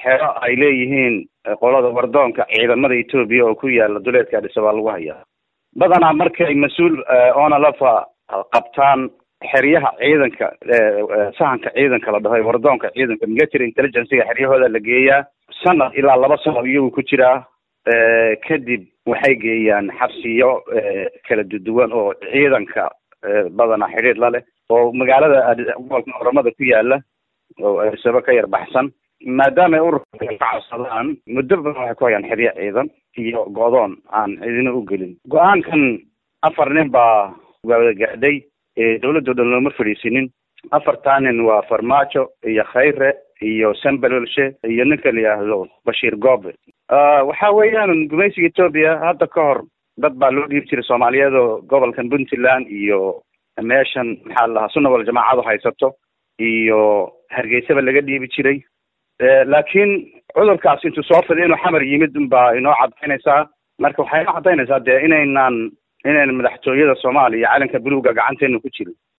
xero ay leeyihiin qolada wardoonka ciidamada etoobiya oo ku yaala duleedka adhisa baa lagu hayaa badanaa markay mas-uul onalafa qabtaan xeryaha ciidanka sahanka ciidanka la dhaho wardoonka ciidanka military intelligencega xeryahooda la geeyaa sanad ilaa laba sano iyagu ku jiraa kadib waxay geeyaan xabsiyo kala duduwan oo ciidanka badanaa xidhiir la leh oo magaalada gobolka oramada ku yaala oo arsabo ka yar baxsan maadaama ay ururka ka cabsadaan muddo badan waxay ku hayaan xeryo ciidan iyo go'doon aan cidina u gelin go-aankan afar nin baa wada gaadhay dawladdo dhan looma fadhiisinin afartaa nin waa farmaajo iyo khayre iyo sambalolshe iyo ninka la yidhaahdo bashiir goobe waxa weeyaan gumaysiga etoobiya hadda ka hor dad baa loo dhiibi jiray soomaaliyeed oo gobolkan puntland iyo meeshan maxaa la dhahaa sunna wal jamaacadu haysato iyo hargeysaba laga dhiibi jiray laakiin cudurkaas intuu soo fiday inuu xamar yimid unbaa inoo cadaynaysaa marka waxay inoo cadaynaysaa dee inaynaan inaynan madaxtooyada soomaaliya calanka buluuga gacanteena ku jirin